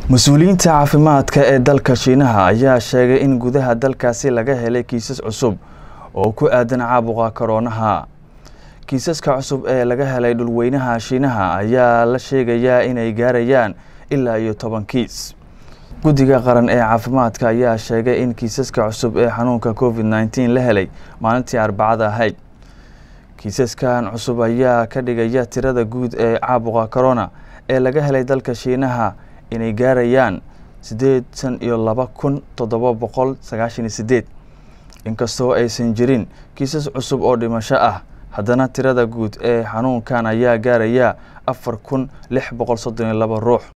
mas-uuliyiinta caafimaadka ee dalka shiinaha ayaa sheegay in gudaha dalkaasi laga helay kiisas cusub oo ku aadan caabuqa koroonaha kiisaska cusub ee laga helay dhulweynaha shiinaha ayaa la sheegayaa inay gaarayaan ilaa iyo toban kiis guddiga qaran ee caafimaadka ayaa sheegay in kiisaska cusub ee xanuunka covid nneteen la helay maalintii arbacada ahayd kiisaskan cusub ayaa ka dhigaya tirada guud ee caabuqa corona ee laga helay dalka shiinaha inay gaarayaan siddeetan iyo laba kun toddoba boqol sagaashan iyo sideed inkastoo aysan jirin kiisas cusub oo dhimasho ah haddana tirada guud ee xanuunkan ayaa gaaraya afar kun lix boqol soddon iyo laba ruux